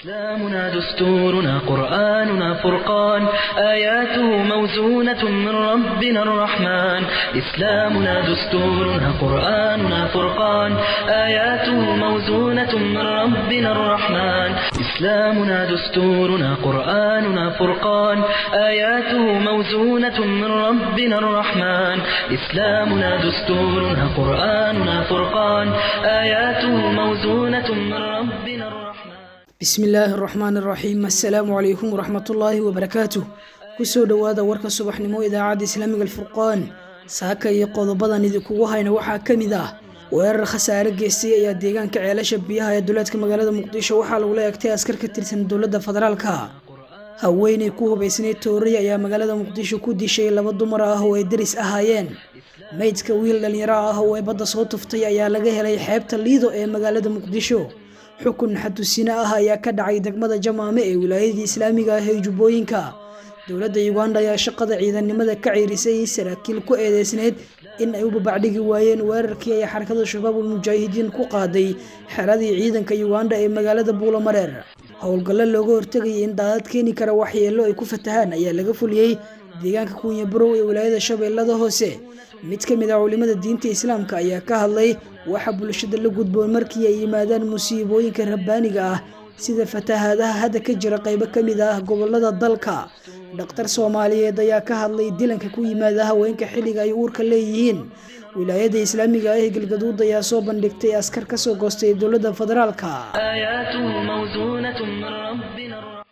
إسلامنا دستورنا قرآننا فرقان آياته موزونة من ربنا الرحمن إسلامنا دستورنا قرآننا فرقان آياته موزونة من ربنا الرحمن إسلامنا دستورنا قرآننا فرقان آياته موزونة من ربنا الرحمن إسلامنا دستورنا قرآننا فرقان آياته موزونة من ربنا الرحمن bismi illaahi araxmaan araxiim assalaamu calaykum waraxmatullaahi wabarakaatuh kusoo dhowaada warka subaxnimo idaacadda islaamiga alfurqaan saaka iyo qodobadan idinkugu hayna waxaa ka mid ah weerar khasaare geystay ayaa deegaanka ceelasha biyaha ee duleedka magaalada muqdisho waxaa lagula egtay askar ka tirsan dowladda federaalka haweeney ku hubaysnay toorey ayaa magaalada muqdisho ku dishay laba dumar ah oo ay deris ahaayeen meydka wiil dhallinyaro ah oo ay badda soo tuftay ayaa laga helay xeebta liido ee magaalada muqdisho xukun xadusine ah ayaa ka dhacay degmada jamaame ee wilaayadii islaamiga ah ee jubbooyinka dowladda uganda ayaa shaqada ciidannimada ka ciirisay saraakiil ku eedeysneyd in ay u babacdhigi waayeen weerarkii ay xarakada shabaabul mujaahidiin ku qaaday xeradii ciidanka uganda ee magaalada buulamareer howlgallo looga hortegayay in daadad keeni kara waxyeelo ay ku fatahaan ayaa laga fuliyey deegaanka kuunya barow ee wilaayada shabeellada hoose mid ka mid ah culimada diinta islaamka ayaa ka hadlay waxa bulshada la gudboon markii ay yimaadaan musiibooyinka rabbaaniga ah sida fatahaadaha hadda ka jira qaybo ka mid ah gobolada dalka dhakhtar soomaaliyeed ayaa ka hadlay dilanka ku yimaada haweenka xilliga ay uurka leeyihiin wilaayada islaamiga ah ee galgaduud ayaa soo bandhigtay askar kasoo goostay dowladda federaalka آياته موزونة من ربنا الرحمن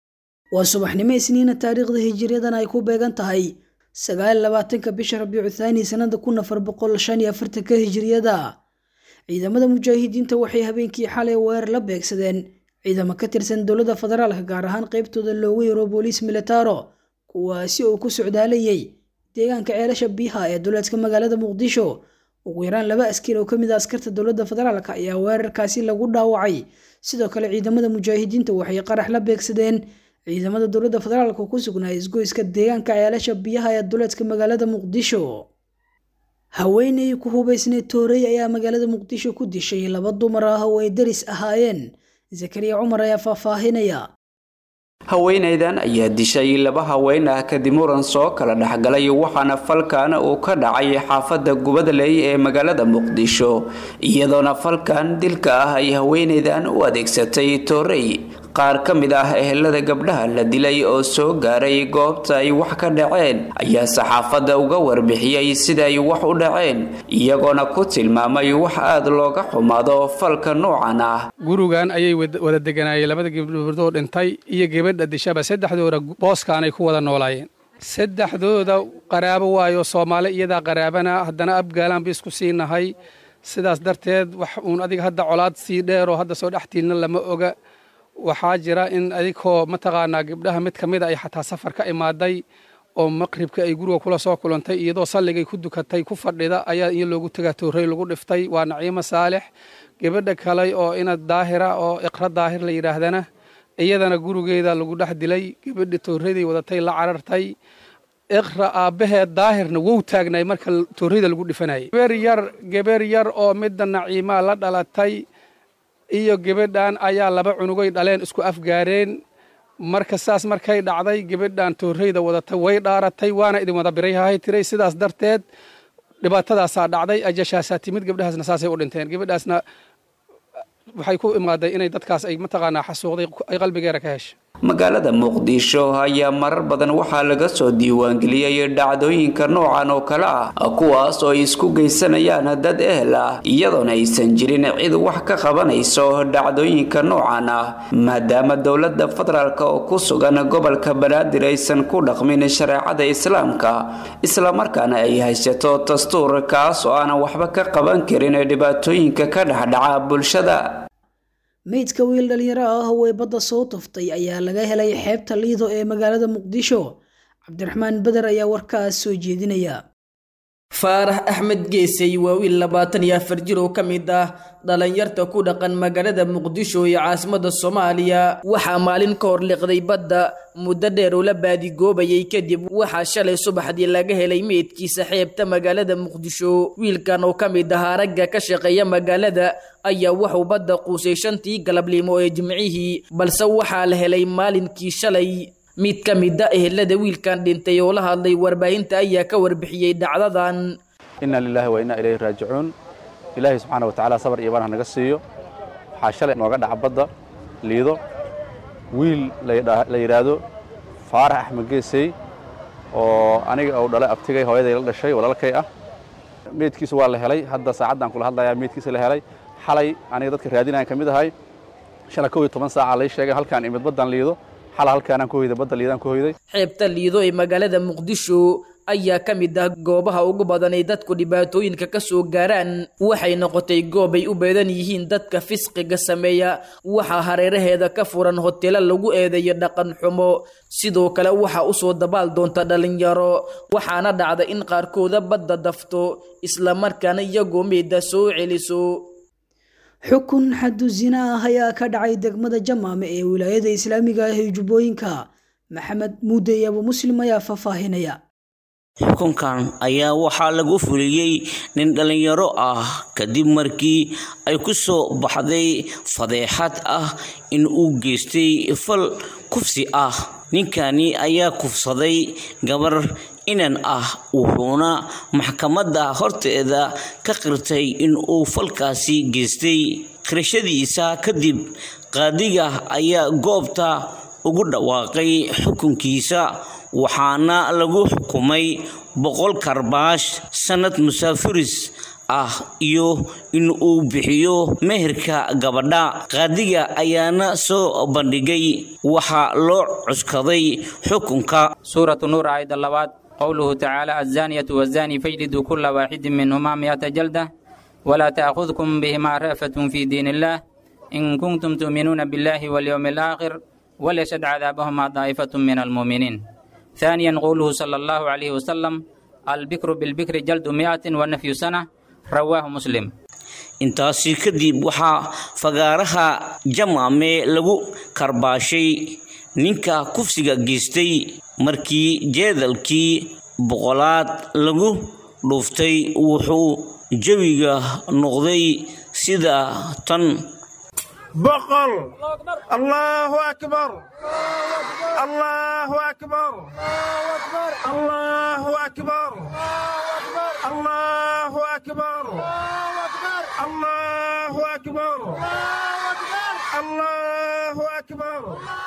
waa subaxnimo isniina taariikhda hijiriyadan ay ku beegan tahay sagaal labaatanka bisha rabiicu thaani sanada kun afar boqol shan iyo afartanka hijiriyada ciidamada mujaahidiinta waxay habeenkii xalay weerar la beegsadeen ciidamo ka tirsan dowladda federaalka gaar ahaan qeybtooda loogu yaro booliis militaro kuwaasi oo ku socdaalayay deegaanka ceelasha biyaha ee duleedka magaalada muqdisho ugu yaraan laba askari oo kamid a askarta dowladda federaalk ayaa weerarkaasi lagu dhaawacay sidoo kale ciidamada mujaahidiinta waxay qarax la beegsadeen ciidamada dowladda federaalk oo ku sugnaa isgoyska deegaanka ceelasha biyaha ee duleedka magaalada muqdisho haweeney ku hubaysnay toorey ayaa magaalada muqdisho ku dishay laba dumar ah oo ay deris ahaayeen zakariya cumar ayaa faahfaahinaya haweenaydan ayaa dishay laba haween ah kadib muran soo kala dhexgalay waxaana falkan uu ka dhacay xaafadda gubadley ee magaalada muqdisho iyadoona falkan dilka ah ay haweenaydan u adeegsatay toorey qaar ka mid ah ehelada gabdhaha la dilay oo soo gaaray goobta ay wax ka dhaceen ayaa saxaafadda uga warbixiyey sida ay wax u dhaceen iyagoona ku tilmaamay wax aada looga xumaado falka noocan ah gurigan ayay wada deganaayeen labada gabdhoodoo dhintay iyo gabadha dishaba saddexdooda booskaanay ku wada noolaayeen saddexdooda qaraabo waayo soomaali iyadaa qaraabana haddana abgaalaan ba isku siinahay sidaas darteed wax uun adiga hadda colaad sii dheeroo hadda soo dhextiilna lama oga waxaa jira in adigoo mataqaanaa gabdhaha mid ka mida ay xataa safar ka imaaday oo maqribka ay guriga kula soo kulantay iyadoo salligay ku dukatay ku fadhida ayaa in loogu tegaa toorey lagu dhiftay waa naciimo saalex gabadha kale oo ina daahira oo iqra daahir la yidhaahdana iyadana gurigeeda lagu dhex dilay gabadhi tooreyday wadatay la carartay iqra aabbaheed daahirna wou taagnay marka tooreyda lagu dhifanayay geber yar geber yar oo midda naciimaa la dhalatay iyo gabadhan ayaa laba cunugay dhaleen isku afgaareen marka saas markay dhacday gabadhan tooreyda wadatay way dhaaratay waana idin wada birayhahay tiray sidaas darteed dhibaatadaasaa dhacday ajashaasaa timid gabdhahaasna saasay u dhinteen gabadhaasna waxay ku imaaday inay dadkaas ay mataqaanaa xasuuqday ay qalbigeera ka hesha magaalada muqdisho ayaa marar badan waxaa laga soo diiwaangeliyey dhacdooyinka noocan oo kale ah kuwaas oo ay isku geysanayaan dad ehel ah iyadoona aysan jirin cid wax ka qabanayso dhacdooyinka noocan ah maadaama dowladda federaalk oo ku sugan gobolka banaadir aysan ku dhaqmin shareecada islaamka islamarkaana ay haysato dastuur kaas oo aanan waxba ka qaban karin dhibaatooyinka ka dhexdhaca bulshada meydka wiil dhalinyaro ah oo ay badda soo tuftay ayaa laga helay xeebta liido ee magaalada muqdisho cabdiraxmaan beder ayaa warkaas soo jeedinaya faarax axmed geesey waa wiil labaatan iyo afar jir oo ka mid ah dhalinyarta ku dhaqan magaalada muqdisho ee caasimada soomaaliya waxaa maalin ka hor liqday badda muddo dheer oo la baadigoobayay kadib waxaa shalay subaxdii laga helay meydkiisa xeebta magaalada muqdisho wiilkan oo ka mid ahaa ragga ka shaqeeya magaalada ayaa wuxuu badda quusay shantii galabnimo ee jimcihii balse waxaa la helay maalinkii shalay mid ka mid a ehelada wiilkan dhintay oo la hadlay warbaahinta ayaa ka warbixiyey dhacdadan inna lilaahi wa inna ilayhi raajicuun ilaahay subxaana wa tacaala sabar iyo baan ha naga siiyo waxaa shalay nooga dhaca badda liido wiil la yidhaahdo faarax axmed geesey oo aniga uu dhalay abtigay hooyaday la dhashay walaalkay ah meydkiisa waa la helay hadda saacaddan kula hadlayaa meydkiisa la helay xalay aniga dadka raadinayan ka mid ahay shalay kow iyo toban saaca lay sheegay halkaan imid baddan liido xala halkaanaan ku hoyday badda liidaan ku hoyday xeebta liido ee magaalada muqdisho ayaa ka mid ah goobaha ugu badan ay dadku dhibaatooyinka ka soo gaaraan waxay noqotay goob ay u beedan yihiin dadka fisqiga sameeya waxaa hareeraheeda ka furan hoteelo lagu eedeeyo dhaqan xumo sidoo kale waxaa usoo dabaal doonta dhalinyaro waxaana dhacda in qaarkooda badda dafto islamarkaana iyagoo meeda soo celiso xukun xadu zina ah ayaa ka dhacay degmada jamaame ee wilaayada islaamiga ah ee jubbooyinka maxamed muude iyo abu muslim ayaa faahfaahinaya xukunkan ayaa waxaa lagu fuliyey nin dhallinyaro ah kadib markii ay ku soo baxday fadeexad ah in uu geystay fal kufsi ah ninkani ayaa kufsaday gabar inan ah wuxuuna maxkamadda horteeda ka qirtay in uu falkaasi geystay qirashadiisa kadib qaadiga ayaa goobta ugu dhawaaqay xukunkiisa waxaana lagu xukumay boqol karbaash sannad musaafiris ah iyo in uu bixiyo meherka gabadha qaadiga ayaana soo bandhigay waxaa loo cuskaday xukunka suuratu nuur aayadda labaad qowluhu tacaala azzaaniyatu wazzaani fajliduu kulla waaxidin minhumaa miyata jalda walaa ta'khudkum bihimaa ra'fatun fii diin illaah in kuntum tu'minuuna billahi walyowmi alaakhir walyashhad cadaabahumaa daa'ifatun min almu'miniin ثانيا قوله صلى الله عليه وسلم البكر بالبكر جلد مئة ونفي سنة رواه مسلم intaasi kadib waxaa fagaaraha jamaame lagu karbaashay ninka kufsiga geystay markii jeedalkii boqolaad lagu dhuuftay wuxuu jawiga noqday sida tan بقل الله أكبر الله أكبر الله أكبر الله أكبر الله أكبر الله أكبر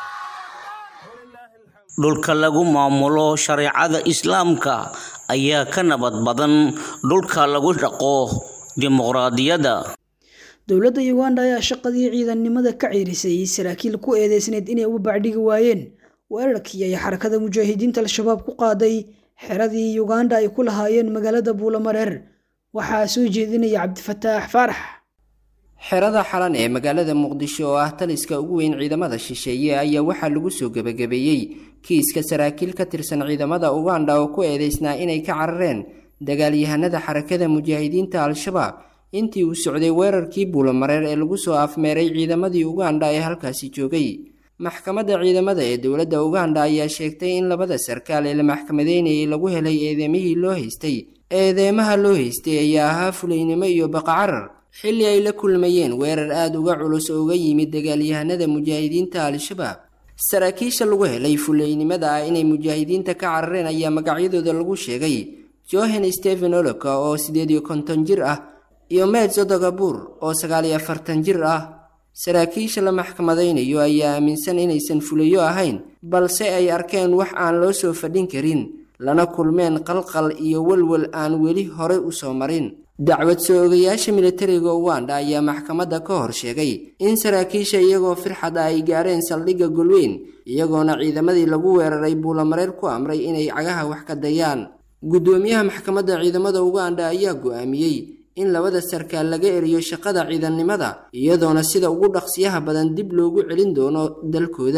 dhulka lagu maamulo shareecada islaamka ayaa ka nabad badan dhulka lagu dhaqo dimuqraadiyadda dowladda uganda ayaa shaqadii ciidannimada ka ciirisay saraakiil ku eedeysneyd inay uga bacdhigi waayeen weerarkii ay xarakada mujaahidiinta al-shabaab ku qaaday xeradii uganda ay ku lahaayeen magaalada buulamareer waxaa soo jeedinaya cabdifataax faarax xerada xalan ee magaalada muqdisho oo ah taliska ugu weyn ciidamada shisheeye ayaa waxaa lagu soo gebagabeeyey kiiska saraakiil ka tirsan ciidamada uganda oo ku eedeysnaa inay ka carareen dagaalyahanada xarakada mujaahidiinta al-shabaab intii uu socday weerarkii buulamareer ee lagu soo afmeeray ciidamadii uganda ee halkaasi joogay maxkamadda ciidamada ee dowladda uganda ayaa sheegtay in labada sarkaal ee la maxkamadeynayay lagu helay eedeemihii loo haystay eedeemaha loo haystay ayaa ahaa fulaynimo iyo baqacarar xilli ay la kulmayeen weerar aada uga culus oo uga yimid dagaalyahanada mujaahidiinta al-shabaab saraakiisha lagu helay fulaynimada ah inay mujaahidiinta ka carareen ayaa magacyadooda lagu sheegay johan stephen oloka oo siddeed iyo konton jir ah iyo medzo dagabuur oo sagaal iyo afartan jir ah saraakiisha la maxkamadaynayo ayaa aaminsan inaysan fulayo ahayn balse ay arkeen wax aan loo soo fadhin karin lana kulmeen qalqal iyo walwal aan weli horey u soo marin dacwad soo ogayaasha militariga uganda ayaa maxkamadda ka hor sheegay in saraakiisha iyagoo firxad ah ay gaareen saldhigga golweyn iyagoona ciidamadii lagu weeraray buulamareer ku amray inay cagaha wax ka dayaan guddoomiyaha maxkamadda ciidamada uganda ayaa go-aamiyey in labada sarkaal laga eriyo shaqada ciidannimada iyadoona sida ugu dhaqsiyaha badan dib loogu celin doono dalkooda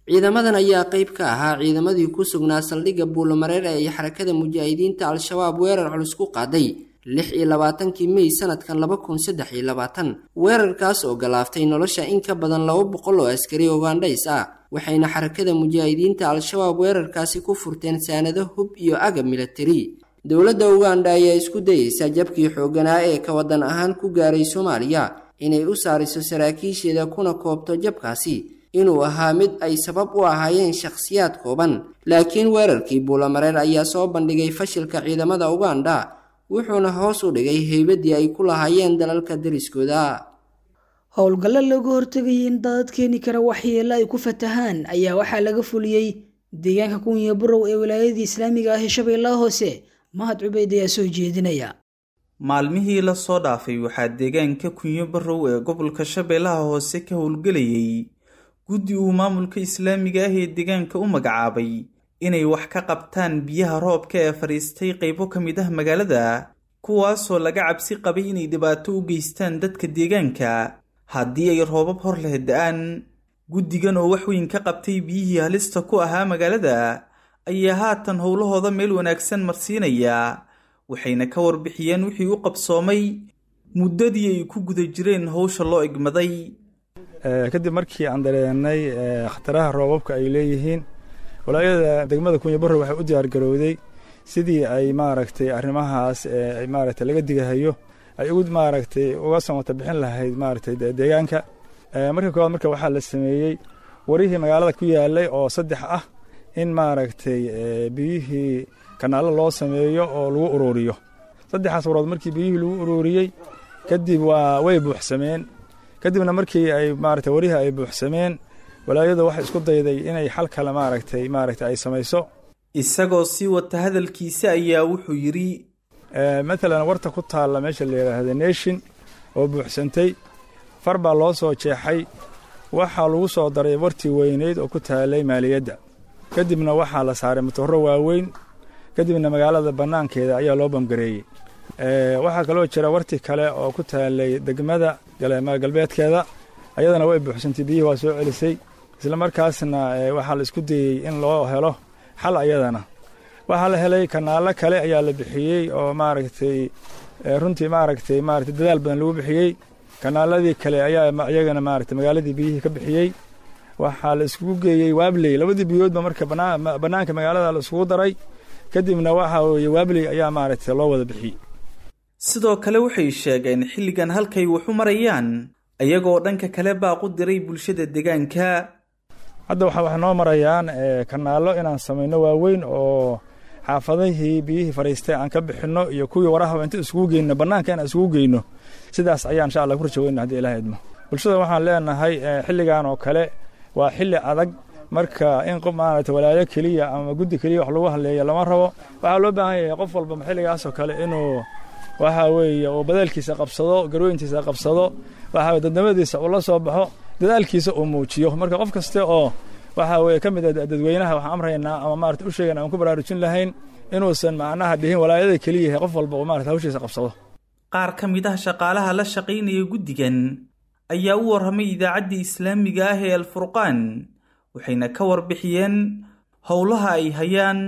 ciidamadan ayaa qayb ka ahaa ciidamadii ku sugnaa saldhigga buulamareer ee ay xarakada mujaahidiinta al-shabaab weerar culus ku qaaday lix iyo labaatankii mey sanadkan laba kun saddex iyo labaatan weerarkaas oo galaaftay nolosha in ka badan laba boqol oo askari ugandhays ah waxayna xarakada mujaahidiinta al-shabaab weerarkaasi ku furteen saanado hub iyo agab milatari dowladda uganda ayaa isku dayeysa jabkii xooganaa ee ka wadan ahaan ku gaaray soomaaliya inay u saariso saraakiisheeda kuna koobto jabkaasi inuu ahaa mid ay sabab u ahaayeen shakhsiyaad kooban laakiin weerarkii buulamareer ayaa soo bandhigay fashilka ciidamada uganda wuxuuna hoos u dhigay heybadii ay ku lahaayeen dalalka dariskooda howlgallo looga hortegayay in daadad keeni kara waxyeelo ay ku fatahaan ayaa waxaa laga fuliyey deegaanka kunya burow ee wilaayadii islaamiga ah ee shabeellaha hoose mahad cubeyd ayaa soo jeedinaya maalmihii lasoo dhaafay waxaa deegaanka kunyo barow ee gobolka shabeellaha hoose ka howlgelayay guddi uu maamulka islaamiga ah ee deegaanka u magacaabay inay wax ka qabtaan biyaha roobka ee fadhiistay qaybo ka mid ah magaalada kuwaasoo laga cabsi qabay inay dhibaato u geystaan dadka deegaanka haddii ay roobab hor leh da-aan guddigan oo wax weyn ka qabtay biyihii halista ku ahaa magaalada ayaa haatan howlahooda meel wanaagsan marsiinaya waxayna ka warbixiyeen wixii u qabsoomay muddadii ay ku guda jireen howsha loo egmaday kadib markii aan dareenay khataraha roobabka ay leeyihiin walaayada degmada kunya barro waxay u diyaargarowday sidii ay maaragtay arrimahaas maaragtay laga digahayo ay ugu maaragtay uga samata bixin lahayd maaragtay deegaanka marka koowaad marka waxaa la sameeyey warihii magaalada ku yaalay oo saddex ah in maaragtay biyihii kanaallo loo sameeyo oo lagu ururiyo saddexaas warood markii biyihii lagu ururiyey kadib waa way buuxsameen kadibna markii ay maaragtay warihii ay buuxsameen walaayadu waxay isku dayday inay xal kale maaragtay maaragtay ay samayso isagoo sii wata hadalkiisa ayaa wuxuu yidhi matalan warta ku taalla meesha la yidhaahda nation oo buuxsantay far baa loo soo jeexay waxaa lagu soo daray wartii weyneyd oo ku taalay maaliyadda kadibna waxaa la saaray matooro waaweyn kadibna magaalada bannaankeeda ayaa loo bamgareeyey waxaa kaloo jira warti kale oo ku taalay degmada galbeedkeeda ayadana way buuxsantay biyihii waa soo celisay isla markaasna waxaa la isku dayey in loo helo xal ayadana waxaa la helay kanaallo kale ayaa la bixiyey oo maaragtay runtii maaragtay maaragtay dadaal badan lagu bixiyey kanaaladii kale ayaa iyagana maaragtay magaaladii biyihii ka bixiyey waxaa la iskugu geeyey waabley labadii biyoodba marka bannaanka magaalada la iskugu daray kadibna waxa weeye waabley ayaa maaragtay loo wada bixiyey sidoo kale waxay sheegeen xilligan halkay waxu marayaan ayagoo dhanka kale baaqu diray bulshada deegaanka hadda waxa wax noo marayaan kanaallo inaan samayno waaweyn oo xaafadihii biyihii fadhiistay aan ka bixinno iyo kuwii warahaba inta isugu geyno bannaanka inaan isugu geyno sidaas ayaa insha allah ku rajaweyna hadii ilaah idmo bulshada waxaan leenahay xilligan oo kale waa xilli adag marka in qof maaragtay walaayo keliya ama guddi keliya wax lagu hadleeya lama rabo waxaa loo baahan yahay qof walba xilligaasoo kale inuu waxa weeye uu badaalkiisa qabsado garweyntiisa qabsado waxa dadnimadiisa uu la soo baxo dadaalkiisa uu muujiyo marka qof kaste oo waxa weye ka mid a dadweynaha waxaan amraynaa ama maarata u sheegana aan ku baraarujin lahayn inuusan macnaha dhihin walaayada keliya yahay qof walba uu maarata hawshiisa qabsado qaar ka mid ah shaqaalaha la shaqaynaya guddigan ayaa u warramay idaacaddii islaamiga ah ee alfurqaan waxayna ka warbixiyeen howlaha ay hayaan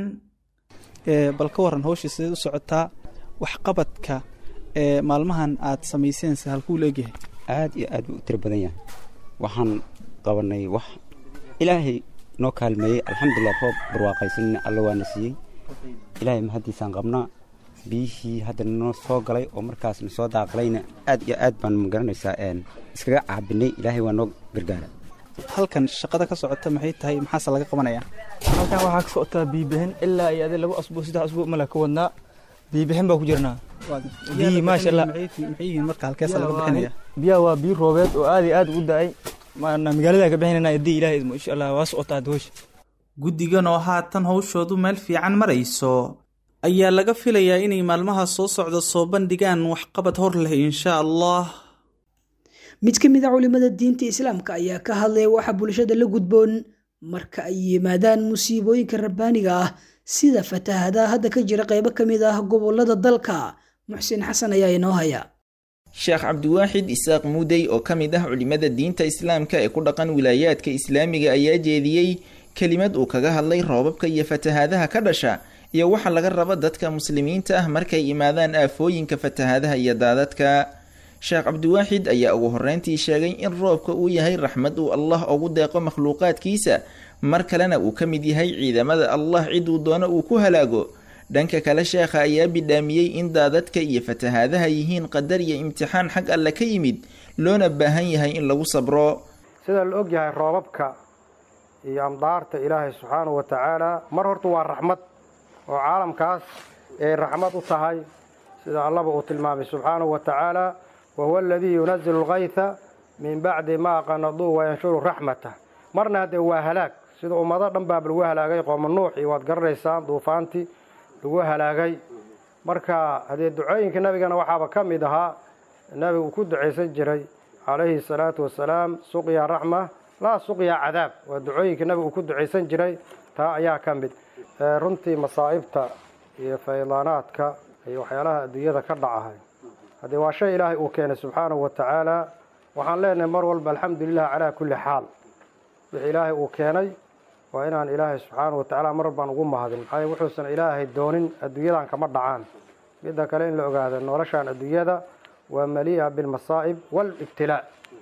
bal ka warran hawshii sideed u socotaa waxqabadka ee maalmahan aad samayseense halkuu la egyahay aad iyo aad buu u tiro badan yahay waxaan qabanay wax ilaahay noo kaalmeeyey alxamdulilah roob barwaaqaysanina alla waana siiyey ilaahay mahaddiisaan qabnaa biyihii hadda noo soo galay oo markaasna soo daaqalayna aad iyo aad baan magaranaysaa iskaga caabinay ilaahay waa noo gargaara halkan shaqada ka socota maxay tahay maxaase laga qabanayaa halkan waxaa ka socotaa biibahin ilaa iyo adi lagu asbuuc saddex asbuuc mala ka wadnaa biibahin baa ku jirnaa biyi maasha allah maxay yihiin marka halkeesa laga bixinaya biyaha waa biyo roobeed oo aad iyo aad ugu da-ay maana magaalada ka bixinayna haddii ilaah idmo insha allah waa socotaa hawsha guddigan oo haatan hawshoodu meel fiican marayso ayaa laga filayaa inay maalmaha soo socda soo bandhigaan waxqabad hor leh insha allah mid ka mid a culimada diinta islaamka ayaa ka hadlaya waxa bulshada la gudboon marka ay yimaadaan musiibooyinka rabbaaniga ah sida fatahadaha hadda ka jira qaybo ka mid ah gobolada dalka muxsin xasan ayaa inoo haya sheekh cabdiwaaxid isaaq muudey oo ka mid ah culimada diinta islaamka ee ku dhaqan wilaayaadka islaamiga ayaa jeediyey kelimad uu kaga hadlay roobabka iyo fatahaadaha ka dhasha iyo waxa laga rabo dadka muslimiinta ah markay imaadaan aafooyinka fatahaadaha iyo daadadka sheekh cabdiwaaxid ayaa ugu horreyntii sheegay in roobka uu yahay raxmad uu allah ugu deeqo makhluuqaadkiisa mar kalena uu ka mid yahay ciidamada allah ciduu doono uu ku halaago dhanka kale sheekha ayaa bidhaamiyey in daadadka iyo fatahaadaha yihiin qadar iyo imtixaan xag alle ka yimid loona baahan yahay in lagu sabro sida la og yahay roobabka iyo amdaarta ilaahay subxaanahu wa tacaala mar horta waa raxmad oo caalamkaas ay raxmad u tahay sida allaba uu tilmaamay subxaanahu wa tacaala wahuwa aladii yunazilu alkaytha min bacdi maa qanaduu wayanshuru raxmatah marna haddee waa halaag sida ummado dhan baaba lagu halaagay qooma nuux iyo waad garanaysaan duufaantii lagu halaagay marka haddee ducooyinka nabigana waxaaba ka mid ahaa nabiga uu ku ducaysan jiray calayhi salaatu wasalaam suqya raxma laa suqya cadaab waa ducooyinka nabiga uu ku ducaysan jiray taa ayaa ka mid runtii masaa'ibta iyo faydaanaadka iyo waxyaalaha adduunyada ka dhacahay haddee waa shay ilaahay uu keenay subxaanahu wa tacaala waxaan leenahay mar walba alxamdulilah calaa kulli xaal wixii ilaahay uu keenay waa inaan ilaahay subxaanahu wa tacaala mar walbaan ugu mahadin maxaa wuxuusan ilaahay doonin adduunyadan kama dhacaan midda kale in la ogaado noloshaan adduunyada waa malii'a bilmasaa'ib waalibtilaa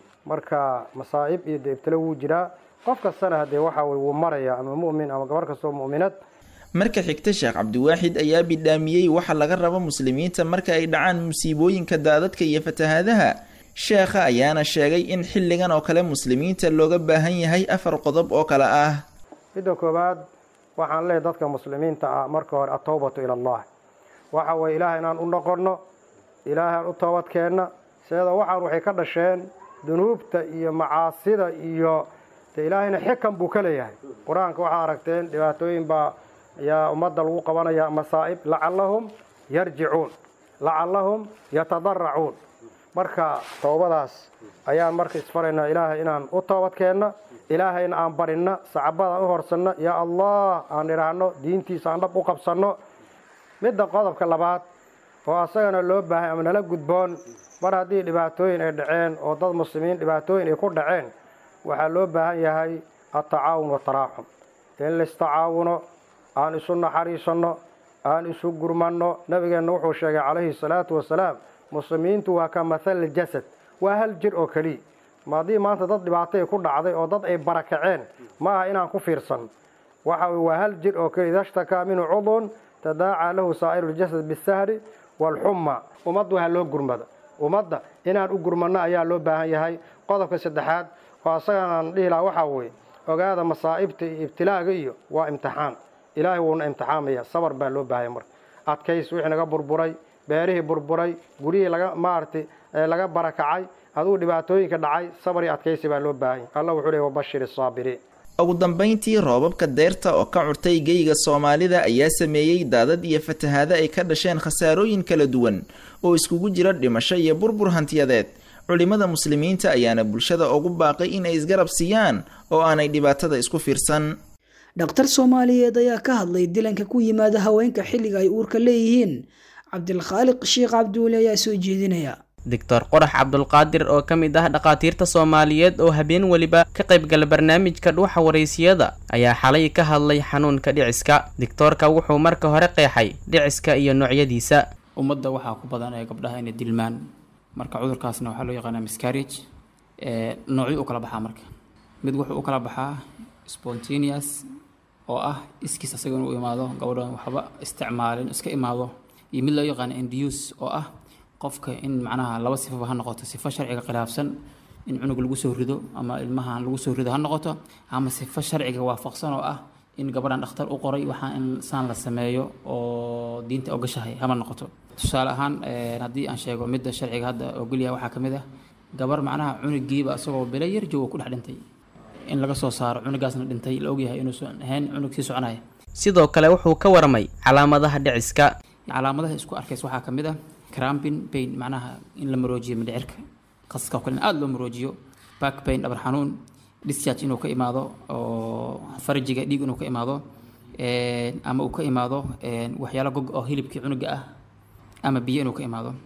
marka masaa'ib iyo dee ibtila wuu jiraa qof kastana haddee waxa weye wuu maraya ama mu'min ama gabar kastoo mu'minad marka xigta sheekh cabdiwaaxid ayaa bidhaamiyey waxa laga rabo muslimiinta marka ay dhacaan musiibooyinka daadadka iyo fatahaadaha sheekha ayaana sheegay in xilligan oo kale muslimiinta looga baahan yahay afar qodob oo kale ah midda koowaad waxaan leeyahy dadka muslimiinta ah marka hore atowbatu ila allah waxa weye ilaahay inaan u noqonno ilaahay aan u toobadkeenna seeda waxaan waxay ka dhasheen dunuubta iyo macaasida iyo de ilaahayna xikan buu ka leeyahay qur-aanka waxaa aragteen dhibaatooyin baa ayaa ummadda lagu qabanaya masaa'ib lacallahum yarjicuun lacallahum yatadaracuun marka toobadaas ayaan marka isfaraynaa ilaahay inaan u toobadkeenna ilaahayna aan barinna sacabadaan u horsanno yaa allah aan idhaahno diintiisa aan dhab u qabsanno midda qodobka labaad oo asagana loo baahay ama nala gudboon mar haddii dhibaatooyin ay dhaceen oo dad muslimiin dhibaatooyin ay ku dhaceen waxaa loo baahan yahay altacaawun wataraaxum in laistacaawuno aan isu naxariisanno aan isu gurmanno nabigeenna wuxuu sheegay calayhi salaatu wasalaam muslimiintu waa ka mathal jasad waa hal jir oo keliya ma haddii maanta dad dhibaatay ku dhacday oo dad ay barakaceen ma aha inaan ku fiirsan waxa weye waa hal jir oo keliya idashtakaa minhu cudun tadaacaa lahu saa'iru ljasad bisahri waalxumma ummaddu ha loo gurmado ummadda inaan u gurmanno ayaa loo baahan yahay qodobka saddexaad oo asagan aan dhihi lahaa waxaa weeye ogaada masaa'ibta iyo ibtilaaga iyo waa imtixaan ilaahay wuuna imtixaamaya sabar baa loo baahaya marka adkays wixii naga burburay beerihii burburay guryihii laga maaragtay laga barakacay aduu dhibaatooyinka dhacay sabar iyo adkaysi baa loo baahanya allah wuxuu leey wabashir isaabiriin ugu dambayntii roobabka deerta oo ka curtay geyga soomaalida ayaa sameeyey daadad iyo fatahaado ay ka dhasheen khasaarooyin kala duwan oo iskugu jira dhimasho iyo burbur hantiyadeed culimada muslimiinta ayaana bulshada ugu baaqay inay isgarab siiyaan oo aanay dhibaatada isku fiirsan dhakhtar soomaaliyeed ayaa ka hadlay dilanka ku yimaada haweenka xilliga ay uurka leeyihiin cabdilkhaaliq sheekh cabduuli ayaa soo jeedinaya doctor qorax cabdulqaadir oo ka mid ah dhakhaatiirta soomaaliyeed oo habeen weliba ka qaybgala barnaamijka dhuuxa waraysiyada ayaa xalay ka hadlay xanuunka dhiciska doctoorka wuxuu marka hore qeexay dhiciska iyo noocyadiisa ummadda waxaa ku badan ee gabdhaha inay dilmaan marka cudurkaasna waxaa loo yaqaanaa miscarriage noocyo u kala baxaa marka mid wuxuu u kala baxaa spontaneous oo ah iskiis asaga inuu imaado gabadhan waxba isticmaalin iska imaado iyo mid loo yaqaano induce oo ah qofka in macnaha laba sifaba ha noqoto sifo sharciga khilaafsan in cunug lagu soo rido ama ilmahan lagu soo rido ha noqoto ama sifo sharciga waafaqsan oo ah in gabadhan dhakhtar u qoray waxaa in saan la sameeyo oo diinta ogashahay hama noqoto tusaale ahaan haddii aan sheego midda sharciga hadda ogolyahay waxaa ka mid ah gabar macnaha cunugiiba isagoo bilo yar jooga ku dhex dhintay in laga soo saaro cunugaasna dhintay la ogyahay inuusan ahayn cunug sii soconaya sidoo kale wuxuu ka warmay calaamadaha dhiciska calaamadaha isku arkays waxaa ka mid ah crampin pain macnaha in la maroojiyo mindhicirka qaska oo kale in aada loo maroojiyo back pain dhabar xanuun discharge inuu ka imaado oo farajiga dhiig inuu ka imaado ama uu ka imaado waxyaalo gog oo hilibkii cunuga ah ama biyo inuu ka imaado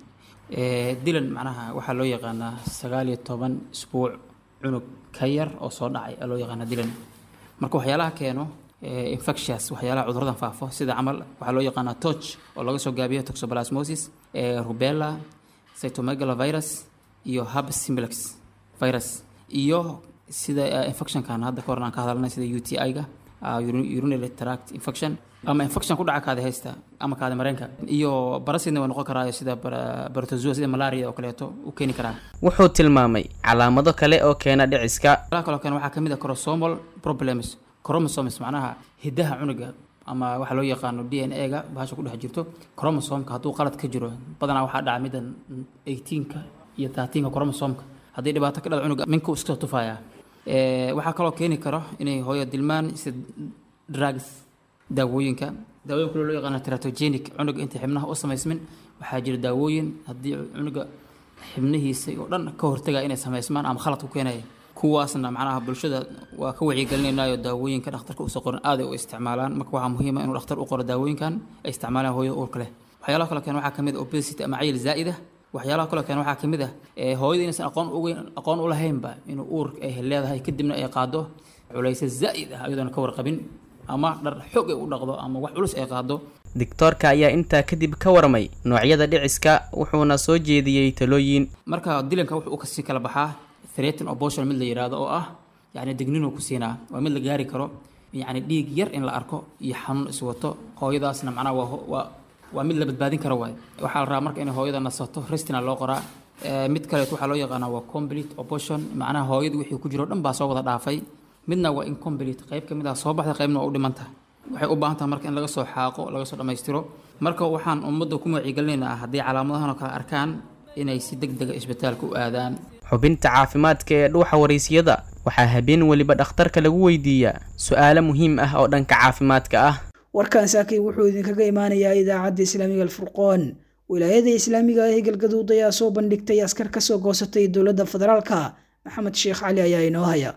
dilan macnaha waxaa loo yaqaanaa sagaal iyo toban isbuuc cunug ka yar oo soo dhacay loo yaqaana dilan marka waxyaalaha keeno infectious waxyaalaha cuduradan faafo sida camal waxaa loo yaqaanaa toch oo laga soo gaabiyo toxoplasmosis rubella cytomegalovirus iyo herpes simplex virus iyo sida infectionkan hadda kahor aan ka hadalnay sida u t i-ga urinary tract infection ama infection ku dhaca kaada haysta ama kaada mareenka iyo barasidna waa noqon karaayo sida barotozoa sida malaria oo kaleeto u keeni karaa wuxuu tilmaamay calaamado kale oo keena dhiciska waxaa kaloo keena waxaa kamid ah chromosomal problems chromosomes macnaha hidaha cunuga ama waxaa loo yaqaano d n a-ga bahasha ku dhex jirto chromosomka hadduu qalad ka jiro badanaa waxaa dhaca middan eighteenka iyo thirteenka chromosomka haddii dhibaato ka dhada cunuga minka iska tufaya waxaa kaloo keeni karo inay hooyo dilmaan sida drugs daawooyinka daawooyin kale loo yaqaana teratogenic cunuga intay xibnaha u samaysmin waxaa jira daawooyin haddii cunuga xibnihiisa oo dhan ka hortaga inay samaysmaan ama khalad ku keenaya kuwaasna macnaha bulshada waa ka wacyigelinaynayo daawooyinka dhakhtarka usoo qoran aaday u isticmaalaan marka waxaa muhiima inuu dhakhtar u qoro daawooyinkan ay isticmaalaan hooyada uurka leh waxyaalaha kale keen waxaa kamid ah obesity ama cayil zaa'ida waxyaalaha kaloo keen waxaa kamid ah hooyada inaysan aqoon ugeyn aqoon u lahaynba inuu uur ay leedahay kadibna ay qaado culaysa zaa'id ah iyadoona ka warqabin ama dhar xoog ay u dhaqdo ama wax culus ay qaado digtoorka ayaa intaa kadib ka warmay noocyada dhiciska wuxuuna soo jeediyey talooyin marka dilanka wuxuu kasii kala baxaa threaten abortion mid la yidhaahdo oo ah yacni digninuu ku siinaa waa mid la gaari karo yacni dhiig yar in la arko iyo xanuun iswato hooyadaasna macnaha waa waa waa mid la badbaadin karo waaye waxaa la rabaa marka inay hooyada nasato restina loo qoraa mid kaleet waxaa loo yaqaanaa waa complete abortion macnaha hooyada wixii ku jiro dhan baa soo wada dhaafay midna waa incomplete qayb ka mid ah soo baxda qaybna waa u dhiman tahay waxay u baahan tahay marka in laga soo xaaqo laga soo dhammaystiro marka waxaan ummadda ku wacyigelinaynaa haddii calaamadahan oo kale arkaan inay si deg dega isbitaalka u aadaan xubinta caafimaadka ee dhuuxa waraysyada waxaa habeen weliba dhakhtarka lagu weydiiyaa su-aalo muhiim ah oo dhanka caafimaadka ah warkan saakay wuxuu idinkaga imaanayaa idaacadda islaamiga alfurqoon wilaayada islaamiga ah ee galgaduud ayaa soo bandhigtay askar kasoo goosatay dowladda federaalka maxamed sheekh cali ayaa inoo haya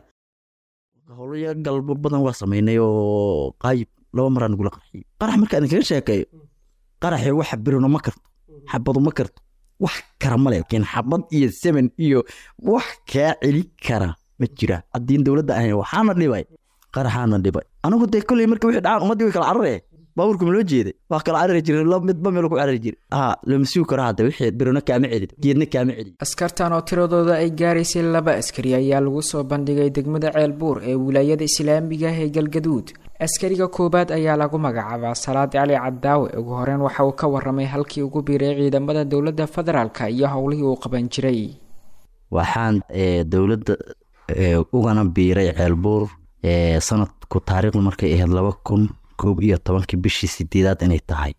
howlaya galbo badan waa samaynay oo qaayib laba maraa nagula qarxiyey qarax marka idinkaga sheekeeyo qaraxii waxa birino ma karto xabadu ma karto wax kara male laakiin xabad iyo semen iyo wax kaa celi kara ma jira haddiin dowladda ahayn waxaana dhibay qaraxaana dhibay anigu dee kolley marka wixii dhacaan ummaddii way kala cararee baabuurka ma loo jeeday waa kala carari jiray midba meel ku carari jiray haa lama sugi karo hadda wixii birino kaama celin geedna kaama celin askartan oo tiradooda ay gaaraysay laba askari ayaa lagu soo bandhigay degmada ceelbuur ee wilaayada islaamiga ah ee galgaduud askariga koowaad ayaa lagu magacaabaa salaad cali cadaawe ugu horeyn waxa uu ka waramay halkii ugu biiray ciidamada dowladda federaalka iyo howlihii uu qaban jiray waxaan dowladda ugana biiray ceelbuur sanadku taariikhdu markay ahayd laba kun koob iyo tobankii bishii sideedaad inay tahay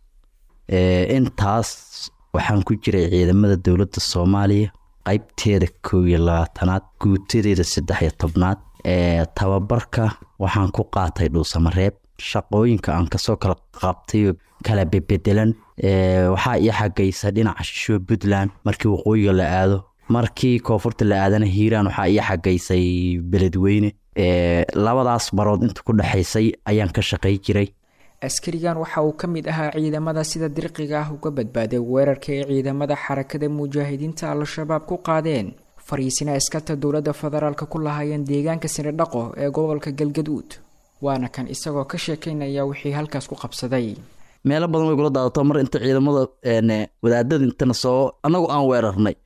intaas waxaan ku jiray ciidamada dowladda soomaaliya qaybteeda koob iyo labaatanaad guutadeeda saddex iyo tobnaad tababarka waxaan ku qaatay dhuusamareeb shaqooyinka aan kasoo kala qabtay kala bebedelan waxaa ii xagaysa dhinaca shisho puntland markii waqooyiga la aado markii koonfurta la aadana hiiraan waxaa ii xagaysay beledweyne labadaas barood inta ku dhexaysay ayaan ka shaqay jiray askarigan waxa uu ka mid ahaa ciidamada sida dirqiga ah uga badbaaday weerarka ay ciidamada xarakada mujaahidiinta al-shabaab ku qaadeen fariisina askarta dowladda federaalka ku lahaayeen deegaanka sinidhaqo ee gobolka galgaduud waana kan isagoo ka sheekeynaya wixii halkaas ku qabsaday meelo badan way kula daadato mar inta ciidamada wadaadada intana soo annagu aan weerarnay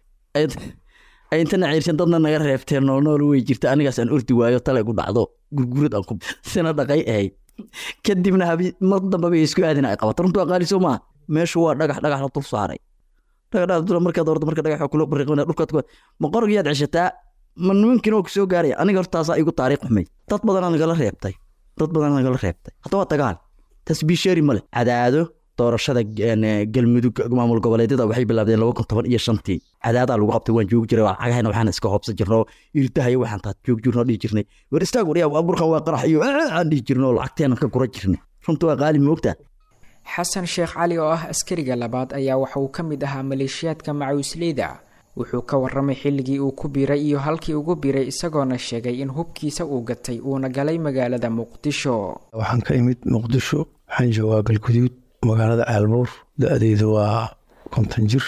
ay intana ciirshan dadna naga reebteen noolnool way jirta anigaas aan ordi waayo tale gu dhacdo gurgurad aan ku sina dhaqay ahayd kadibna habi mar dambe bay isku aadina ay qabato runtu aqaaliso maa meeshu waa dhagax dhagax la dul saaray dhagax dul markaad ordo marka dhagax kula bariqmina dhulkaad ku ma qorgiyaad ceshataa ma nimankiina oo kusoo gaaraya aniga hortaasaa igu taariikh xumay dad badanaa nagala reebtay dad badanaa nagala reebtay hadda waa dagaal tasbiisheeri male cadaado doorashada galmudug maamul goboleedyada waxay bilaabdeen laba kun toban iyo shantii cadaadaa lagu qabtay waan joogi jiray cagahayna waxaan iska hoobsan jirnoo irdahayo waxaan taad joog jirnoo dhihi jirnay war istaag waryaa burkan waa qarax iyo aan dhihi jirnoo lacagteena ka gura jirnay runta waa qaali moogtaa xasan sheekh cali oo ah askariga labaad ayaa waxa uu ka mid ahaa maleeshiyaadka macuusleyda wuxuu ka waramay xilligii uu ku biiray iyo halkii ugu biiray isagoona sheegay in hubkiisa uu gatay uuna galay magaalada muqdisho waxaan ka imid muqdisho waxaan joogaa galguduud magaalada ceelbuur da-deydu waa konton jir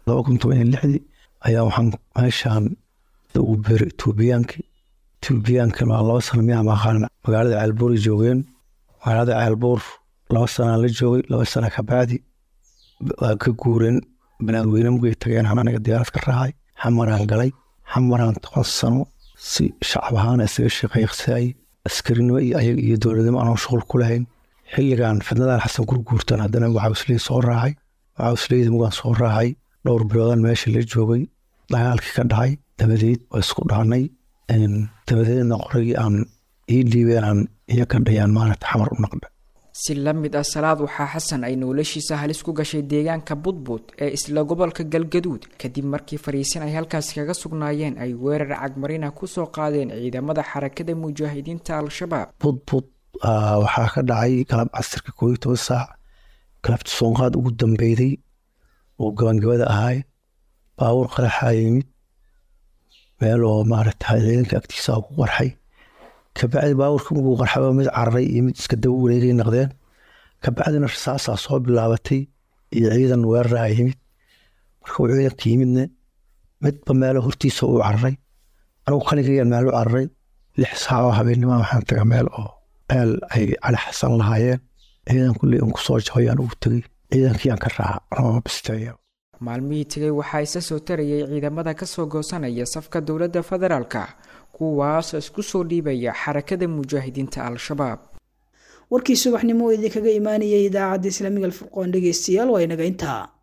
laba kun toban iyo lixdii ayaa waxaan meeshaan ugu beeray etoobiyaankii etoobiyaankii waa laba sano miyaa maqaan magaalada ceelbuur joogeen magaalada ceelbuur laba sanaan la joogay laba sana kabacdi waa ka guureen banaadweyne mugay tageen anaga diyaarad ka raacay xamaraan galay xamaraan toban sano si shacab ahaan isaga shaqeeqsaay askarinimo iyo ayaga iyo dowladnimo aanoo shuqul ku lahayn xilligan fidnadan xasan gurguurtan haddana waxausley soo raacay waxausleyda mugaan soo raacay dhowr biloodan meesha la joogay dagaalkii ka dhacay dabadeed waa isku dhaanay dabadeedna qoragii aan ii dhiibeen aan iyo ka dhayaan maaragta xamar u naqdha si la mid ah salaad waxaa xasan ay noloshiisa halis ku gashay deegaanka budbud ee isla gobolka galgaduud kadib markii fariisin ay halkaasi kaga sugnaayeen ay weerar cagmarina kusoo qaadeen ciidamada xarakada mujaahidiinta al-shabaab budbud waxaa ka dhacay galab casirka koob iyo toban saac galabta soonqaad ugu dambeyday oo gabangabada ahaay baabuur qaraxaa yimid meel oo maaragta ciidanka agtiisa ku qarxay kabacdi baabuurka markuu qarxaba mid cararay iyo mid iska daba wareegay naqdeen kabacdina rasaasaa soo bilaabatay iyo ciidan weeraraa yimid markuu ciidanka yimidna midba meelo hortiisa uu cararay anugu kaligayaan meel u cararay lix saac oo habeennima waxaan taga meel oo meel ay cali xasan lahaayeen ciidan kulley un kusoo jabayaan ugu tegey ciidankiyaan ka raaca anoo bisteeya maalmihii tegay waxaa isa soo tarayay ciidamada kasoo goosanaya safka dowladda federaalka kuwaasoo isku soo dhiibaya xarakada mujaahidiinta al-shabaab warkii subaxnimo oo idinkaga imaanayay idaacadda islaamiga alfurqoon dhegeystayaal waa inaga intaa